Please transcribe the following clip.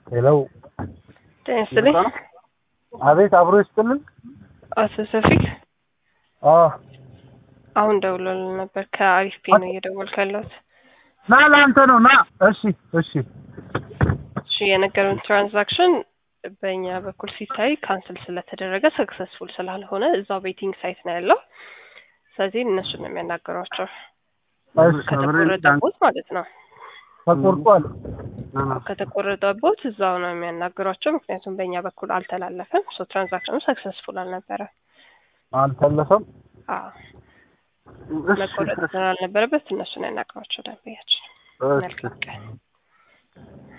ሄሎ ጤና ይስጥልኝ። አቤት፣ አብሮ ይስጥልን። አቶ ሰፊክ አዎ አሁን ደውሎልን ነበር። ከአሪፍ ፔ ነው እየደወልኩ ያለሁት። ና ለአንተ ነው ና። እሺ እሺ እሺ የነገሩን ትራንዛክሽን በእኛ በኩል ሲታይ ካንስል ስለተደረገ ሰክሰስፉል ስላልሆነ እዛው ቤቲንግ ሳይት ነው ያለው። ስለዚህ እነሱ ነው የሚያናገሯቸው እሺ ከተቆረጠቦት ማለት ነው። ተቆርጧል። ከተቆረጠቦት እዛው ነው የሚያናገሯቸው። ምክንያቱም በእኛ በኩል አልተላለፈም። ሶ ትራንዛክሽኑ ሰክሰስፉል አልነበረ። አልተለፈም። አዎ መቆረጥ ስላልነበረበት እነሱን ያናገሯቸው ደንበኛችን። እሺ መልካም ቀን።